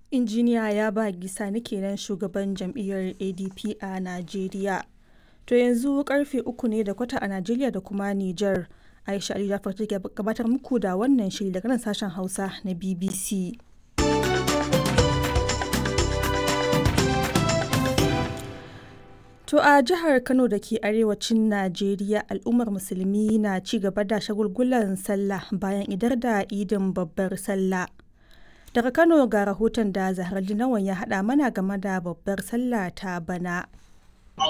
injiniya ya ba gisani kenan shugaban jam'iyyar adp a najeriya to yanzu karfe uku ne da kwata a najeriya da kuma niger aisha ali jafar take gabatar muku da wannan shiri daga nan sashen hausa na bbc To a jihar Kano da ke arewacin Najeriya al'ummar musulmi na ci gaba da shagulgulan sallah bayan idar da idin babbar sallah. Daga Kano ga rahoton da Zahar Linawan ya haɗa mana game da babbar sallah ta bana.